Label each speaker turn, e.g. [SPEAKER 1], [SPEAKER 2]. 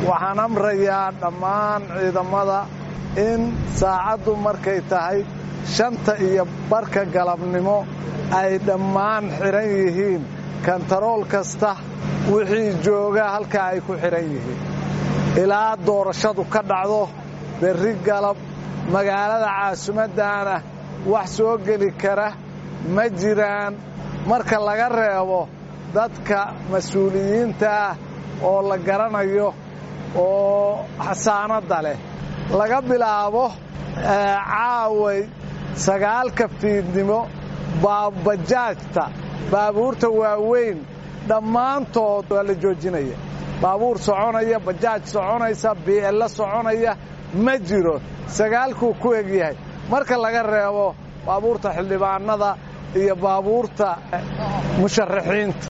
[SPEAKER 1] waxaan amrayaa dhammaan ciidamada in saacaddu markay tahay shanta iyo barka galabnimo ay dhammaan xidhan yihiin kantarool kasta wixii jooga halkaa ay ku xidhan yihiin ilaa doorashadu ka dhacdo berri galab magaalada caasimaddaana wax soo geli kara ma jiraan marka laga reebo dadka mas-uuliyiinta ah oo la garanayo oo xasaanadda leh laga bilaabo caaway sagaalka fiidnimo bajaajta baabuurta waaweyn dhammaantood waa la joojinaya baabuur soconaya bajaaj soconaysa bi'ello soconaya ma jiro sagaalkuu ku egyahay marka laga reebo baabuurta xildhibaanada iyo baabuurta musharaxiinta